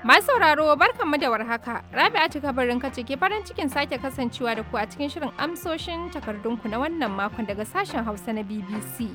Masu sauraro barkanmu da warhaka. Rabi'atu kabarin kace ke farin cikin sake kasancewa da ku a cikin shirin amsoshin takardunku na wannan makon daga sashen Hausa na BBC.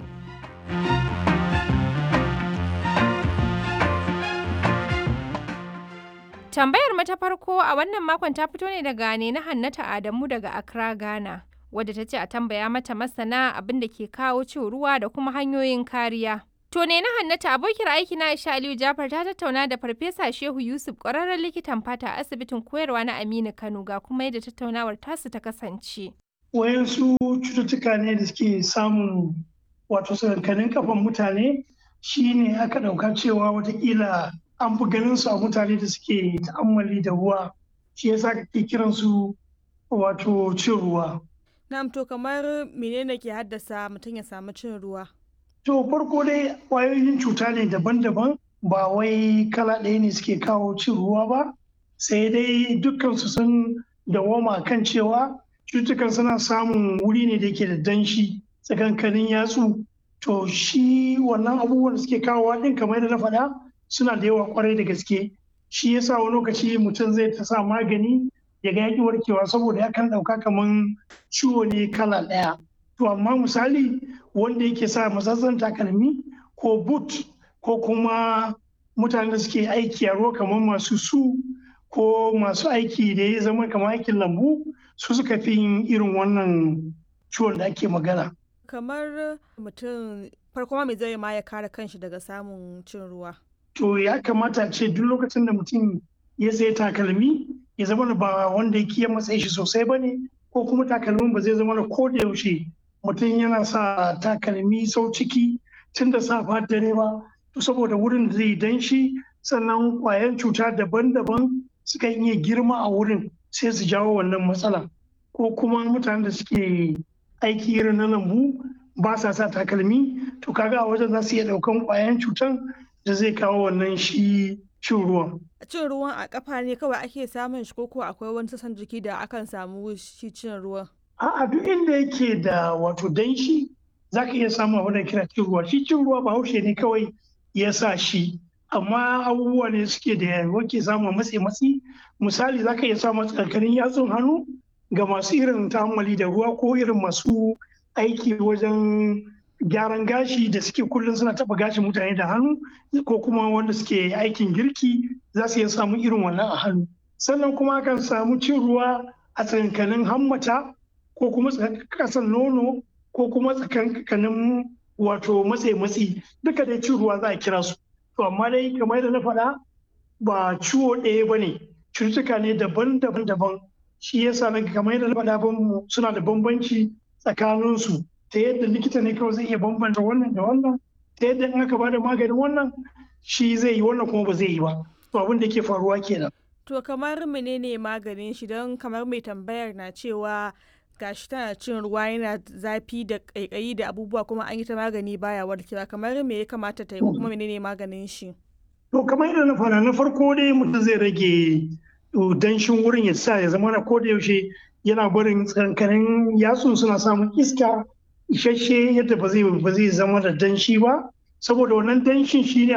Tambayar mu ta farko a wannan makon ta fito ne daga ne na Hannata Adamu daga Accra, Ghana, wadda ta ce a tambaya mata masana abin da ke kawo cin ruwa da kuma hanyoyin kariya. To ne na Hannata abokiyar aiki na Aisha Aliyu Jafar ta tattauna da Farfesa Shehu Yusuf ƙwararren likitan fata a asibitin koyarwa na Aminu Kano ga kuma yadda tattaunawar tasu ta kasance. Wayansu cututtuka ne da suke samun wato sakankanin kafan mutane shine aka ɗauka cewa watakila an fi ganin su a mutane da suke ta'ammali da ruwa shi yasa kake kiran su wato cin ruwa. Na'am to kamar menene ke haddasa mutum ya samu cin ruwa? To farko dai ƙwayoyin cuta ne daban-daban ba wai kala ɗaya ne suke kawo cin ruwa ba sai dai dukkansu sun dawoma kan cewa cututtukan suna samun wuri ne da ke da danshi tsakankanin yatsu to shi wannan abubuwan da suke kawowa ɗin kamar yadda na faɗa suna da yawa kwarai da gaske shi yasa wani lokaci mutum zai ta sa magani ya ga yaƙi warkewa saboda ya kan ɗauka kamar ciwo ne kala ɗaya to amma misali wanda yake sa matsatsan takalmi ko boot ko kuma mutanen da suke aiki a ruwa kamar masu su ko masu aiki da ya zama kamar aikin lambu su suka fi yin irin wannan ciwon da ake magana. Kamar mutum farko ma me zai ma ya kare kanshi daga samun cin ruwa? To ya kamata ce duk lokacin da mutum ya sai takalmi ya zama ba wanda ya kiyan matsayi shi sosai ba ne ko kuma takalmin ba zai zama da ko da yaushe mutum yana sa takalmi sau ciki tun da safa dare ba to saboda wurin da zai danshi sannan kwayan cuta daban-daban suka iya girma a wurin sai su jawo wannan matsala ko kuma mutanen da suke aiki irin na lambu ba sa sa takalmi to kaga a wajen za su iya daukan kwayan cutan da zai kawo wannan shi cin ruwan. Cin ruwan a kafa ne kawai ake samun shi ko akwai wani sassan jiki da akan samu shi cin ruwan? A'a duk inda yake da wato danshi za ka iya samun abin da kira cin ruwa. Shi cin ruwa ba haushe ne kawai ya sa shi. Amma abubuwa ne suke da wake samun matsi matsi. Misali za ka iya samun tsakanin yatsun hannu ga masu irin ta'ammali da ruwa ko irin masu aiki wajen gyaran gashi da suke kullum suna taba gashin mutane da hannu ko kuma wanda suke aikin girki za su iya samun irin wannan a hannu. Sannan kuma akan samu cin ruwa a tsakankanin hammata ko kuma kasan nono ko kuma tsakankanin wato matse matsi duka dai cin ruwa za a kira su to amma dai kamar yadda na faɗa ba ciwo ɗaya ba ne cututtuka ne daban-daban daban shi yasa na kamar yadda na faɗa suna da bambanci tsakanin su ta yadda likita ne kawai zai iya bambanta wannan da wannan ta yadda in aka bada maganin wannan shi zai yi wannan kuma ba zai yi ba to abin da ke faruwa kenan To kamar menene maganin shi don kamar mai tambayar na cewa gashi tana cin ruwa yana zafi da ƙaiƙayi da abubuwa kuma an yi ta magani baya warkewa kamar me ya kamata ta yi kuma menene maganin shi? To kamar yadda na fara na farko dai mutum zai rage danshin wurin ya sa ya zama na koda yaushe yana barin tsakankanin yatsun suna samun iska isasshe yadda ba zai zama da danshi ba saboda wannan danshin shi ne